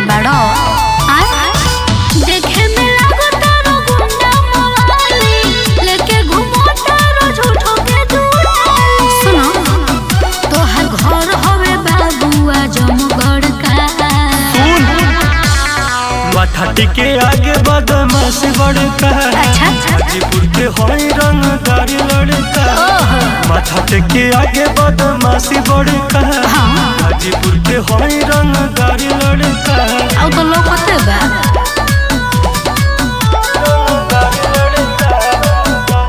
बड़ो देखे में लागो तारो गुंडा मवाली लेके घूमो तारो झूठो के दुआली सुनो तोहर घर हवे बाबुआ जमगढ़ का सुन माथा टिके आगे बदमाश बड़का अच्छा अच्छा हाजीपुर के होई रंगदारी लड़का ओहो माथा टिके आगे बदमाशी बड़का हाजीपुर के होई रंगदारी लड़का अब तो लोग होते बा रंगदारी लड़का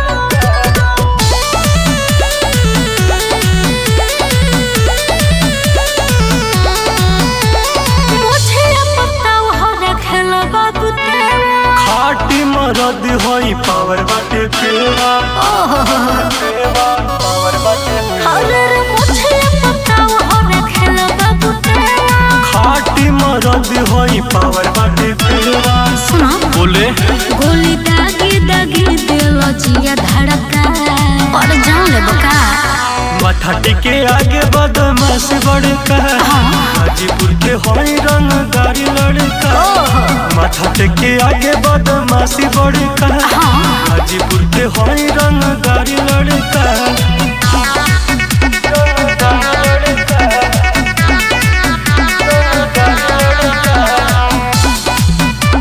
मुझे पता हो रखलो बाबू तेरा खाटी मरद होई पावर बाटे पेवा ओहो पेवा पावर बाटे पेवा। अरे रे मुझे पता हो रखलो बाबू तेरा खाटी मरद होई पावर बाटे पेवा सुनो बोले गोली दागी दागी दिलो जिया धड़का और जान ले बका माथा टिके आगे बदमाश बड़का हाजीपुर के होई रंगदारी लड़का ओहो माथा टिके आगे बदमाशी बड़का हाँ हाजीपुर के होई रंगदारी लड़का रंगदारी लड़का। रंगदारी लड़का।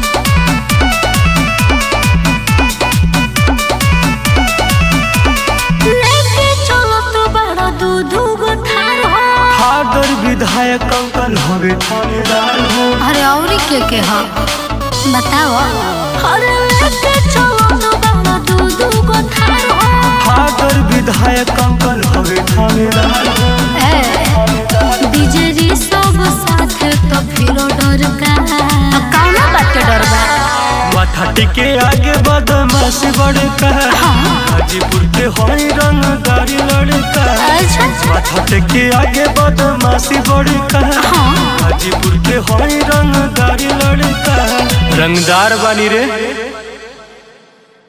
लेके चलो तो बड़ा दूध गो थार हो फादर विधायक अंकल हवे थानेदार हो अरे औरी के के हो बताओ अरे लेके चलो तो बड़ा दूध गो थार हो फादर विधायक अंकल हवे थानेदार हो ए डीजे सब साथ तो फिरो डर का कौना बात के डर बा माथा टिके आगे बदमाश बड़का हाजीपुर के होई रंगदारी लड़का अच्छा माथा टिके आगे बदमाशी बड़का हाँ हाजीपुर के होई रंगदारी लड़का रंगदार बानी रे